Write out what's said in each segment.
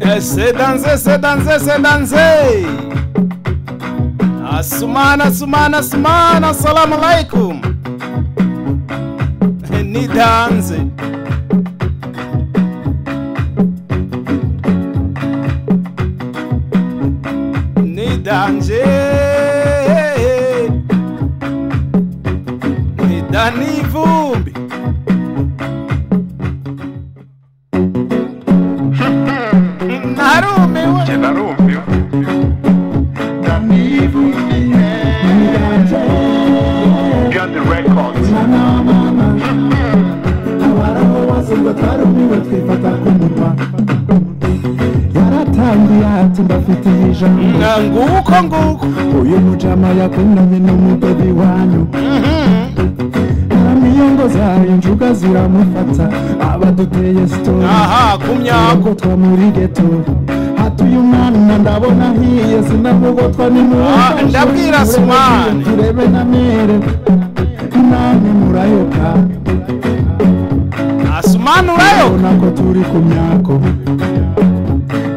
Eh, C'est dansé, c'est dansé, c'est dansé. Asumana, asumana, asumana, assalamu alaikum. Eh, Ni danze. Ni danje. Ni dani vumbi. Narumiwe. Njye narumiwe Danivumbiye Get the records abarahobasurwa twarumiwe twifata ku munwa yaratangiye ati mbafitiye ijambo Nga nguko nguko uyu mujama yakundanye n'umudozi wanyu karamiyango zayo njuga ziramufata abaduteye sitori aha kumyago yagotwa muri geto hatuye umwana ndabona ahiye sinamugotwa Ah, ndabwira Sumani. turebe na mere namwe murayoka asumanurayo ubona ko turi ku myako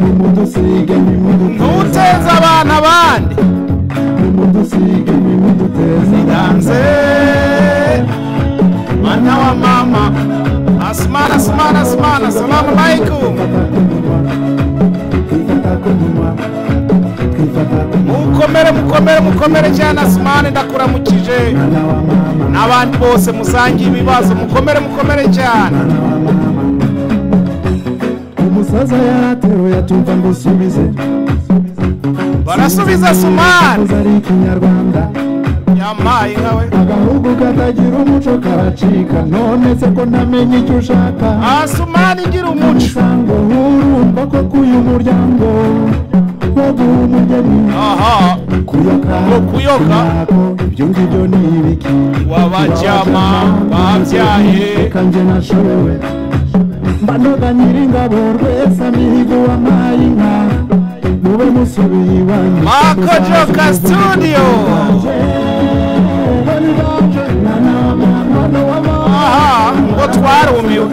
nimudusige nimuduteza ntuteze abana bandi nimudusige nimuduteza danze mwana wa mama asumana asumana asumana salamu alaikum twifata ku munwa twifata ku munwa mukomere mukomere mukomere cyane asumani ndakuramukije mwana wa mama n'abandi bose musangiye ibibazo mukomere mukomere cyane umusaza yarateruye atumva ngo usubize barasubiza asumani ari ikinyarwanda yampaye nkawe agahugu katagira umuco karacika none se ko ntamenya icyo ushaka asumani ngira umuco umusango urumva ko kuyu muryango wo guha umugeni aha kuyoka Ngo kuyoka. sinako, ibyo ngibyo ni ibiki wabajyama babyaye reka njye nashobewe mba noga nyiringabo rwese amihigo wampaye inka mube musubiye iwanyu Marco Joka Studio. aha ngo twarumiwe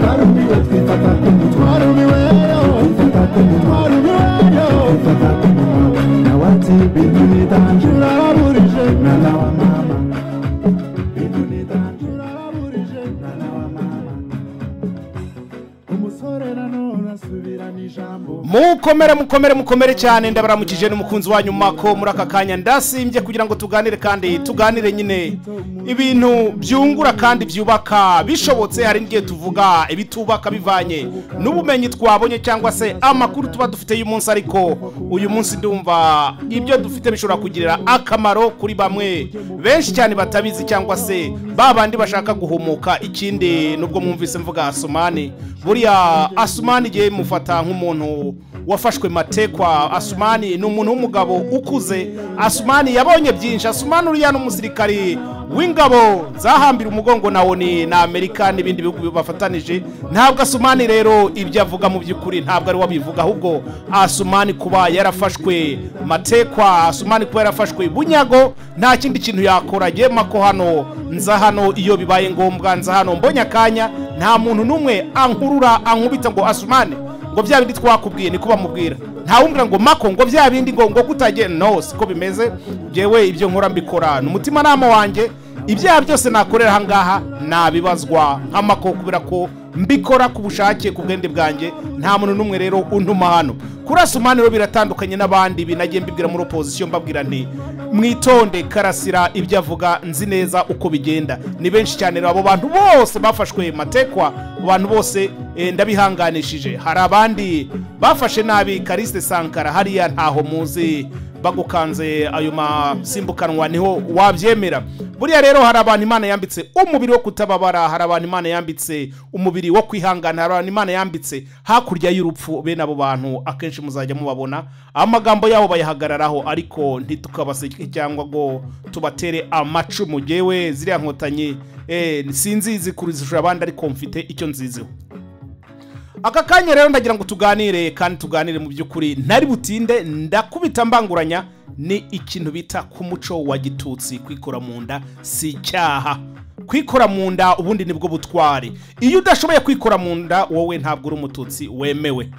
ijambo mukomere mukomere mukomere cyane ndabaramukije n'umukunzi wanyu mako muri aka kanya ndasimbye kugira ngo tuganire kandi tuganire nyine ibintu byungura kandi byubaka bishobotse hari n'igihe tuvuga ibitubaka bivanye n'ubumenyi twabonye cyangwa se amakuru tuba dufite y'umunsi ariko uyu munsi ndumva ibyo dufite bishobora kugirira akamaro kuri bamwe benshi cyane batabizi cyangwa se ba bandi bashaka guhumuka ikindi nubwo mwumvise mvuga asumani buriya asumani igihe mufata nk'umuntu wafashwe matekwa asumani ni umuntu w'umugabo ukuze asumani yabonye byinshi asumani uriya ni umusirikari w'ingabo zahambira umugongo na oni na amerika n'ibindi bihugu bibafatanije ntabwo asumani rero ibyo avuga mu by'ukuri ntabwo ari we abivuga ahubwo asumani kuba yarafashwe matekwa asumani kuba yarafashwe bunyago nta kindi kintu yakora yema ko hano nza hano iyo bibaye ngombwa nza hano mbonye akanya nta muntu n'umwe ankurura ankubita ngo asumane ngo bya bindi twakubwiye niko bamubwira ntawumbwira ngo mako ngo bya bindi ngo ngo kutajye no siko bimeze njyewe ibyo nkora mbikora ni umutimanama wanjye ibyaha byose nakorera ahangaha nabibazwa nk'amako kubera ko mbikora ku bushake ku bwende bwanjye nta muntu n'umwe rero untuma hano kuri asumani rero biratandukanye n'abandi binagiye mbibwira muri opozisiyo mbabwira nti mwitonde karasira ibyo avuga nzi neza uko bigenda ni benshi cyane rero abo bantu bose bafashwe matekwa abo bantu bose eh, ndabihanganishije hari abandi bafashe nabi karisite sankara hariya ntaho muzi bagukanze ayo masimbukanwa niho wabyemera buriya rero hari abantu imana yambitse umubiri wo kutababara hari abantu imana yambitse umubiri wo kwihangana hari abantu imana yambitse hakurya y'urupfu bene abo bantu akenshi muzajya mubabona amagambo yabo bayahagararaho ariko ntitukabaseke cyangwa ngo tubatere amacumu yewe ziriya nkotanyi eh, sinzizi kurizishura abandi ariko mfite icyo nziziho aka kanya rero ndagira ngo tuganire kandi tuganire mu by'ukuri ntari butinde ndakubita mbanguranya ni ikintu bita ku muco wa gitutsi kwikora mu nda si icyaha kwikora mu nda ubundi nibwo butwari iyo udashoboye kwikora mu nda wowe ntabwo uri umututsi wemewe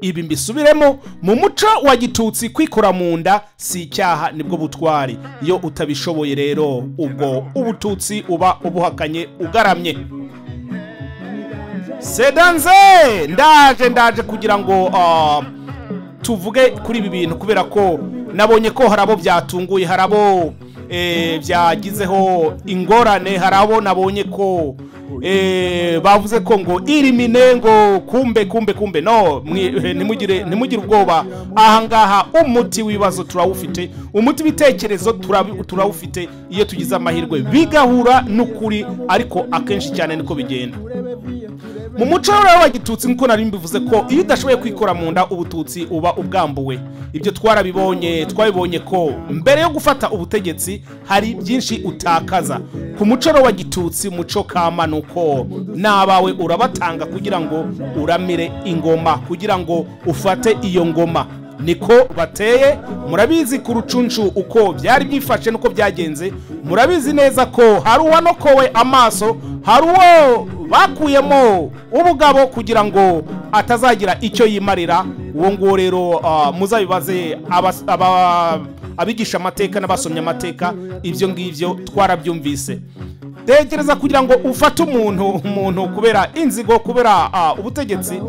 ibi mbisubiremo mu muco wa gitutsi kwikora mu nda si icyaha nibwo butwari iyo utabishoboye rero ubwo ubututsi uba ubuhakanye ugaramye sedanze ndaje ndaje kugira ngo ah, tuvuge kuri ibi bintu kubera ko nabonye ko hari abo byatunguye hari abo eh, byagizeho ingorane hari abo nabonye ko eh, bavuze ko ngo irimine ngo kumbe kumbe kumbe no mwi- ntimugire ntimugire ubwoba ahangaha umuti w'ibibazo turawufite umuti w'ibitekerezo turabi- turawufite iyo tugize amahirwe bigahura n'ukuri ariko akenshi cyane niko bigenda mu muco rero wa gitutsi nkuko nari mbivuze ko iyo udashoboye kwikora mu nda ubututsi uba ubwambuwe ibyo twarabibonye twabibonye ko mbere yo gufata ubutegetsi hari byinshi utakaza ku muco rero wa gitutsi muco kama ni uko n'abawe urabatanga kugira ngo uramire ingoma kugira ngo ufate iyo ngoma niko bateye murabizi ku rucunshu uko byari byifashe nuko byagenze murabizi neza ko hari uwanokowe amaso hari uwo bakuyemo ubugabo kugira ngo atazagira icyo yimarira uwo nguwo rero ah, muzabibaze abas- aba- abigisha amateka n'abasomye amateka ibyo ngibyo twarabyumvise tekereza kugira ngo ufate umuntu umuntu kubera inzigo kubera ah, ubutegetsi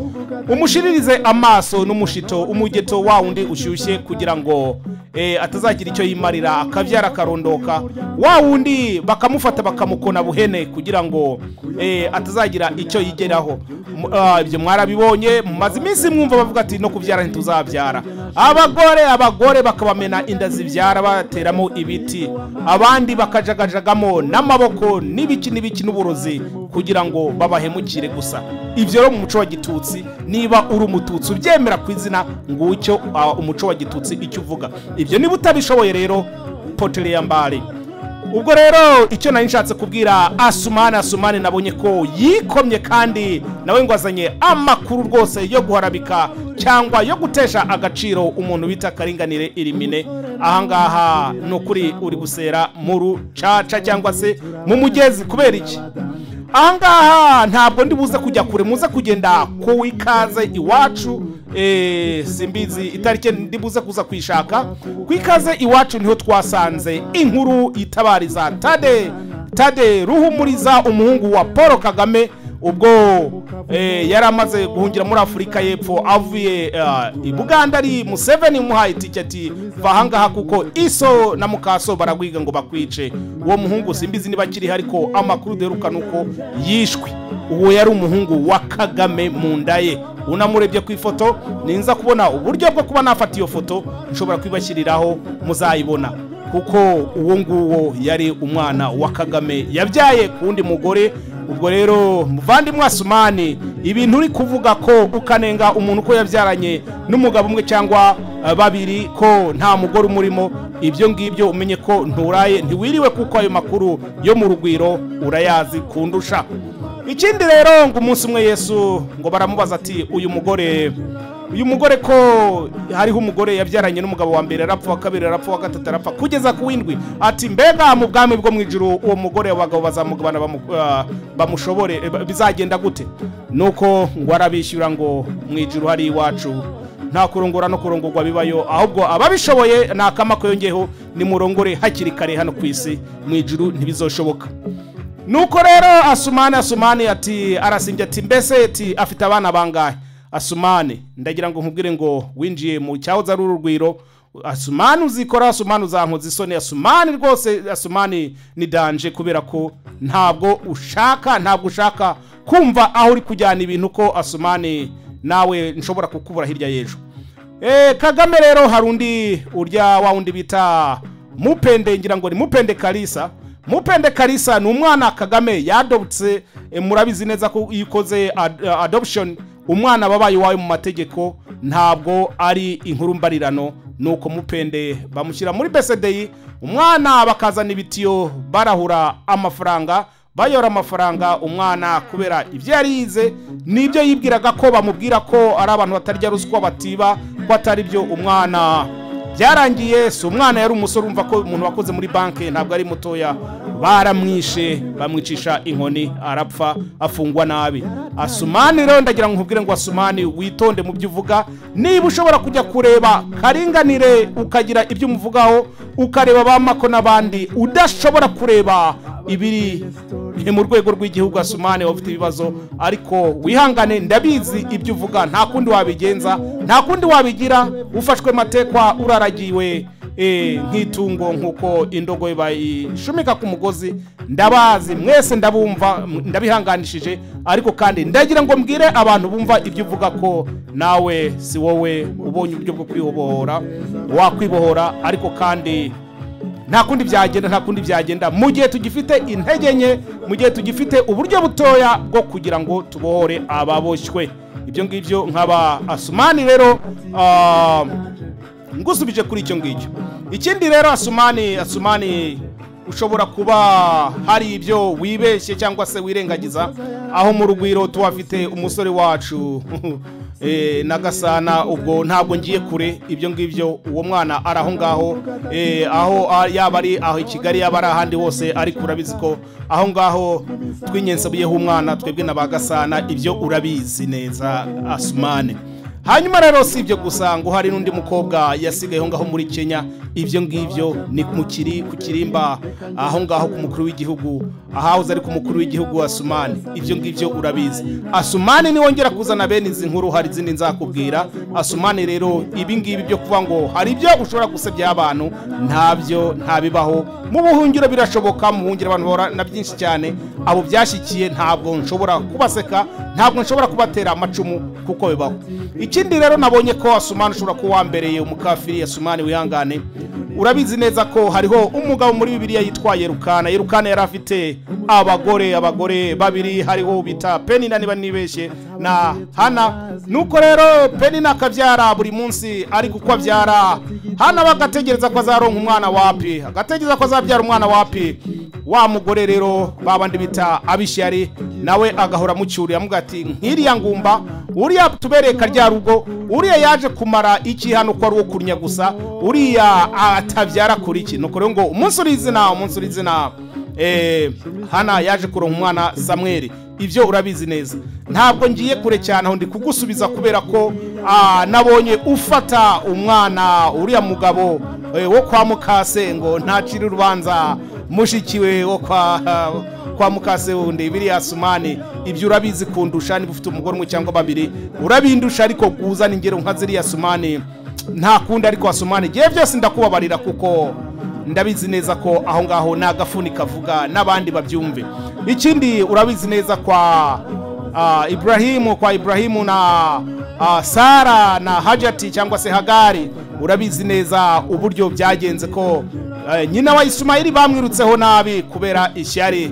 umushiririze amaso n'umushito umugeto wa wundi ushyushye kugira ngo eh, atazagira icyo yimarira akabyara akarondoka wa wundi bakamufata bakamukona buhene kugira ngo eh, atazagira icyo yigeraho M- ah, ibyo mwarabibonye mumaze iminsi mwumva bavuga ati no kubyara ntituzabyara abagore abagore bakabamena inda zibyara bateramo ibiti abandi bakajagajagamo n'amaboko n'ibiki n'ibiki n'uburozi kugira ngo babahemukire gusa ibyo rero mu muco wa gitutsi niba uri umututsi ubyemera ku izina ngucyo ah, umuco wa gitutsi icyo uvuga ibyo niba utabishoboye rero potere ya mbare ubwo rero icyo nari nshatse kubwira asumani asumani nabonye ko yikomye kandi nawe ngo azanye amakuru rwose yo guharabika cyangwa yo gutesha agaciro umuntu bita karinganire irimine ahangaha ni ukuri uri gusera mu rucaca cyangwa se mu mugezi kubera iki ahangaha ntabwo ndi buze kujya kure muze kugenda ku ikaze iwacu eh, simbizi itariki ndi buze kuza kuyishaka ku ikaze iwacu niho twasanze inkuru itabariza tade tade ruhumuriza umuhungu wa paul kagame ubwo eh, yari amaze guhungira muri afurika y'epfo avuye eh, i buganda ari museveni umuhaye itike ati va ahangaha kuko iso na mukaso baragwiga ngo bakwice uwo muhungu simbizi niba akiriho ariko amakuru duheruka ni uko yishwe uwo yari umuhungu wa kagame mu nda ye unamurebye ku ifoto ninza kubona uburyo bwo kuba nafata iyo foto nshobora kubibashyiriraho muzayibona kuko uwo nguwo yari umwana wa kagame yabyaye ku wundi mugore ubwo rero muvandimwe asumani ibintu uri kuvuga ko ukanenga umuntu ko yabyaranye n'umugabo umwe cyangwa eh, babiri ko nta mugore umurimo ibyo ngibyo umenye ko nturaye ntiwiriwe kuko ayo makuru yo mu rugwiro urayazi kundusha ikindi rero ngo umunsi umwe yesu ngo baramubaza ati uyu mugore uyu mugore ko hariho umugore yabyaranye n'umugabo wa mbere arapfa wa kabiri arapfa wa gatatu arapfa kugeza ku w'indwi ati mbega mu bwami bwo mu ijuru uwo mugore abagabo bazamugabana bamu- ah, bamushobore eh, ba- bizagenda gute nuko ngo arabishyura ngo mu ijuru hari iwacu nta kurongora no kurongorwa bibayo ahubwo ababishoboye ni akamako yongeyeho nimurongore hakiri kare hano ku isi mu ijuru ntibizoshoboka nuko rero asumani asumani ati arasimbye ati mbese ati afite abana bangahe asumani ndagira ngo nkubwire ngo winjiye mu cyahoze ari urugwiro asumani uzikora asumani uzankoza isoni asumani rwose asumani ni danje kubera ko ntabwo ushaka ntabwo ushaka kumva aho uri kujyana ibintu ko asumani nawe nshobora kukubura hirya y'ejo Eh, kagame rero hari undi urya wa wundi bita mupende ngira ngo ni mupende kalisa mupende kalisa ni umwana kagame yadobutse eh, murabizi neza ko iyo ukoze ad- eh, adoption umwana wabaye iwawe mu mategeko ntabwo ari inkuru mbarirano nuko mupende bamushyira muri bcdi umwana bakazana ibitiyo barahura amafaranga bayora amafaranga umwana kubera ibyo yari yize n'ibyo yibwiraga ko bamubwira ko ari abantu batarya ruswa batiba ko atari byo umwana byarangiye si umwana yari umusore umva ko umuntu wakoze muri banki ntabwo ari mutoya baramwishe bamwicisha inkoni arapfa afungwa nabi asumani rero ndagira ngo nkubwire ngo asumani witonde mu byo uvuga niba ushobora kujya kureba karinganire ukagira ibyo umuvugaho ukareba ba mako n'abandi udashobora kureba ibiri ni mu rwego rw'igihugu asumane waba ufite ibibazo ariko wihangane ndabizi ibyo uvuga nta kundi wabigenza nta kundi wabigira ufashwe matekwa uraragiwe eh, nk'itungo nk'uko indogobe bayishumika ku mugozi ndabazi mwese ndabumva m- ndabihanganishije ariko kandi ndagira ngo mbwire abantu bumva ibyo uvuga ko nawe si wowe ubonye uburyo bwo kwibohora wakwibohora ariko kandi nta kundi byagenda nta kundi byagenda mu gihe tugifite intege nke mu gihe tugifite uburyo butoya bwo kugira ngo tubohore ababoshywe ibyo ngibyo nk'aba asumani rero ah, ngusubije kuri icyo ngicyo ikindi rero asumani asumani ushobora kuba hari ibyo wibeshye cyangwa se wirengagiza aho mu rugwiro tuhafite umusore wacu Eh, na gasana ubwo ntabwo ngiye kure ibyo ngibyo uwo mwana ari aho ngaho eh, aho ah, yaba ari aho i kigali yaba ari ahandi hose ariko urabizi ko aho ngaho twinyensabuyeho umwana twebwe na ba gasana ibyo urabizi neza asumane hanyuma rero si ibyo gusa ngo hari n'undi mukobwa yasigaye aho ngaho muri kenya ibyo ngibyo ni mu kiri ku kirimba aho ngaho ku mukuru w'igihugu ahahoze ari ku mukuru w'igihugu asumani ibyo ngibyo urabizi asumani niwongera kuzana bene izi nkuru hari izindi nzakubwira asumani rero ibi ngibi byo kuvuga ngo hari ibyo ushobora gusebya abantu ntabyo ntabibaho mu buhungiro birashoboka mu buhungiro abantu bahora na byinshi cyane abo byashyikiye ntabwo nshobora kubaseka ntabwo nshobora kubatera amacumu kuko bibaho ikindi rero nabonye ko asumani ushobora kuba wambereye umukafiri asumani wihangane urabizi neza ko hariho umugabo muri bibiliya yitwa yerukana yerukana yari afite abagore abagore babiri hariho bita penina niba nibeshye na hana nuko rero penina akabyara buri munsi ariko uko abyara hana bagategereza ko azaronka umwana wapi agategereza ko azabyara umwana wapi wa mugore rero babandi bita abishyari nawe agahora amucyurira amuga ati nk'iriya ngumba uriya tubereye karya rugo uriya yaje kumara iki hano ko ari uwo kurya gusa uriya atabyara kuri iki nuko rero ngo umunsi uri izina umunsi uri izina eh, hana yaje kuronka umwana samweri ibyo urabizi neza ntabwo ngiye kure cyane aho ndi kugusubiza kubera ko ah, nabonye ufata umwana uriya mugabo eh, wo kwa mukase ngo ntacire urubanza mushikiwe wo kwa kwa mukase wundi biriya sumani ibyo urabizi kundusha niba ufite umugore umwe cyangwa babiri urabindusha ariko kuzana ingero nka ziriya sumani nta kundi ariko wasumani igihe byose ndakubabarira kuko ndabizi neza ko aho ngaho ni agafuni kavuga n'abandi babyumve ikindi urabizi neza kwa ah, iburahimu kwa iburahimu na ah, sara na hajati cyangwa se hagari urabizi neza uburyo byagenze ko eh, nyina wa isumahili bamwirutseho nabi kubera ishyari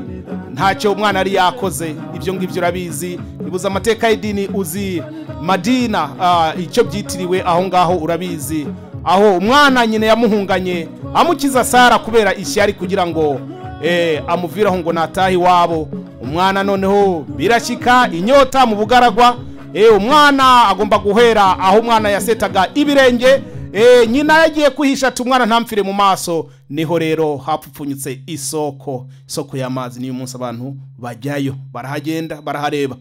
ntacyo umwana yari yakoze ibyo ngibyo urabizi nibuze amateka y'idini uzi madina ah, icyo byitiriwe aho ngaho urabizi aho umwana nyine yamuhunganye amukiza sara kubera ishyari kugira ngo eh, amuviraho ngo natahe iwabo umwana noneho birashyika inyota mu bugaragwa eh, umwana agomba guhera aho umwana yasetaga ibirenge Eh, nyina yagiye kwihisha ati umwana ntamfire mu maso niho rero hapfupfunyitse isoko isoko y'amazi niyo munsi abantu bajyayo barahagenda barahareba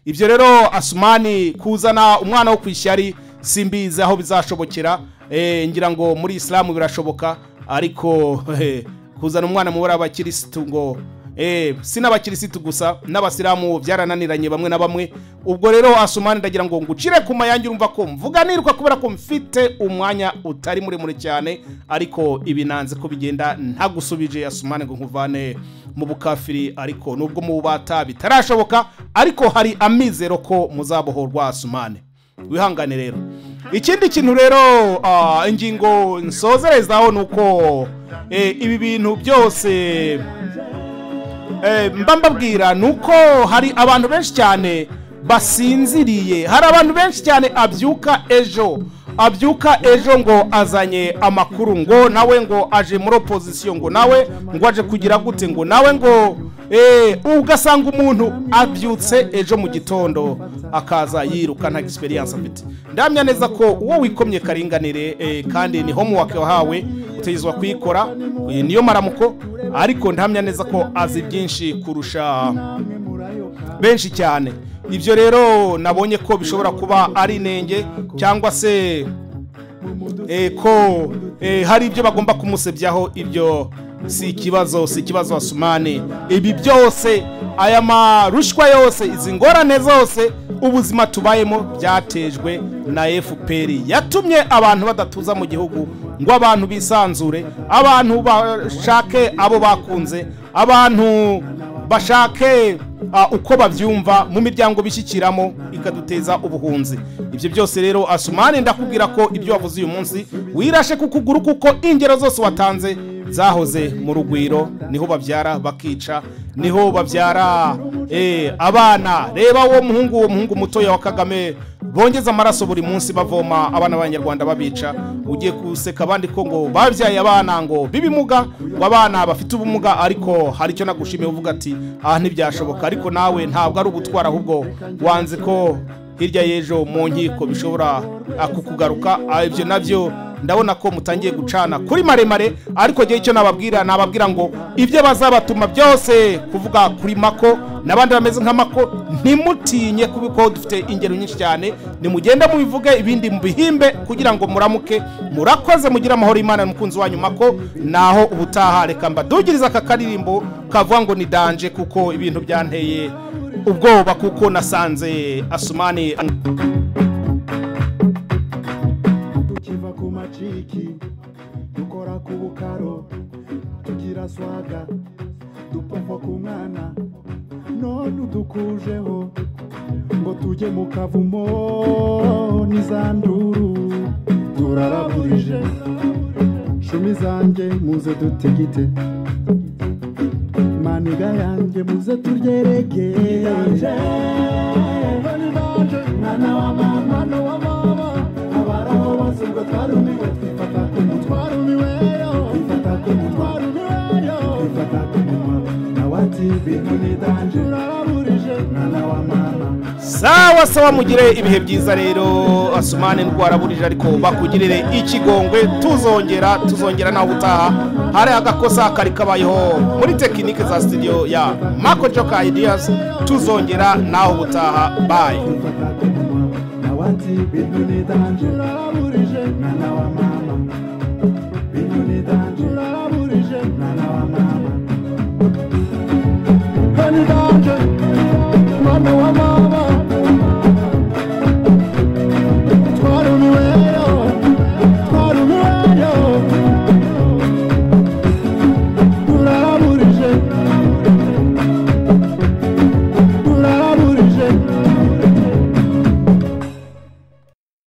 ibyo rero asumani kuzana umwana wo ku ishyari simbizi aho bizashobokera eh, ngira ngo muri isilamu birashoboka ariko eh, kuzana umwana mu bara abakirisitu ngo Eh, si n'abakirisitu gusa n'abasilamu byarananiranye bamwe na bamwe ubwo rero asumani ndagira ngo ngucire ku mayange urumva ko mvuganirwa kubera ko mfite umwanya utari muremure cyane ariko ibi nanze ko bigenda ntagusubije asumani ngo nkuvane mu bukafiri ariko nubwo mu bubata bitarashoboka ariko hari amizero ko muzabohorwa asumane wihangane rero ikindi kintu rero ah, ingingo nsozerezaho ni uko eh, ibi bintu byose Eh, mba mbabwira ni uko hari abantu benshi cyane basinziriye hari abantu benshi cyane abyuka ejo abyuka ejo ngo azanye amakuru ngo nawe ngo aje muri opozisiyo ngo nawe ngo aje kugira gute ngo nawe ngo Eh, ugasanga umuntu abyutse ejo mu gitondo akaza yiruka nta experience afite ndamya neza ko uwo wikomye karinganire eh, kandi ni homework wahawe utegezwa kuyikora eh, niyo maramuko ariko ndamya neza ko azi byinshi kurusha benshi cyane ibyo rero nabonye ko bishobora kuba ari inenge cyangwa se eh, ko eh, hari ibyo bagomba kumusebyaho ibyo si ikibazo si ikibazo wasumane ibi byose aya marushwa yose izi ngorane zose ubuzima tubayemo byatejwe na fpr yatumye abantu badatuza mu gihugu ngo abantu bisanzure abantu bashake abo bakunze abantu bashake ah, uko babyumva mu miryango bishyikiramo ikaduteza ubuhunzi ibyo byose rero asumani ndakubwira ko ibyo wavuze uyu munsi wirashe ku kuguru kuko ingero zose watanze zahoze mu rugwiro niho babyara bakica niho babyara eh, abana reba uwo muhungu uwo muhungu mutoya wa kagame bongeza amaraso buri munsi bavoma abana b'abanyarwanda babica ugiye guseka abandi ko ngo babyaye abana ngo b'ibimuga ngo abana bafite ubumuga ariko hari icyo nagushimiye uvuga ati aha ntibyashoboka ariko nawe ntabwo ari ugutwara ahubwo wanze ko hirya y'ejo mu nkiko bishobora ah, kukugaruka Ah, ibyo nabyo ndabona ko mutangiye gucana kuri maremare ariko igihe icyo nababwira nababwira ngo ibyo bazabatuma byose kuvuga kuri mako n'abandi bameze nka mako ntimutinye kuko dufite ingero nyinshi cyane nimugende mubivuge ibindi mubihimbe kugira ngo muramuke murakoze mugire amahoro y'imana n'umukunzi wanyu mako naho ubutaha reka mbadugirize aka karirimbo kavuga ngo ni danje kuko ibintu byanteye ubwoba kuko nasanze asumani tukiva ku maciki dukora ku bukaro tugira swaga dupompa ku mwana none udukujeho ngo tujye mu kavumo n'izanduru turaraburije cumi zanjye muze dutigite maniga yanjye muze turye yanje mwana wa mama no wa mama abaraho bose ngo twarumiwe twifata ku munwa twarumiwe twifata ku munwa twarumiwe twifata ku munwa nawe ati bintu ni danje uraraburije mwana wa mama sawa sawa mugire ibihe byiza rero asumane ndwaraburije ariko bakugirire ikigongwe tuzongera tuzongera nawe utaha hari agakosa kari kabayeho muri tekinike za studio ya mako joka ideas tuzongera nawe ubutaha bayi nawati bintu ni danje uraburije mwana wa mama bintu ni danje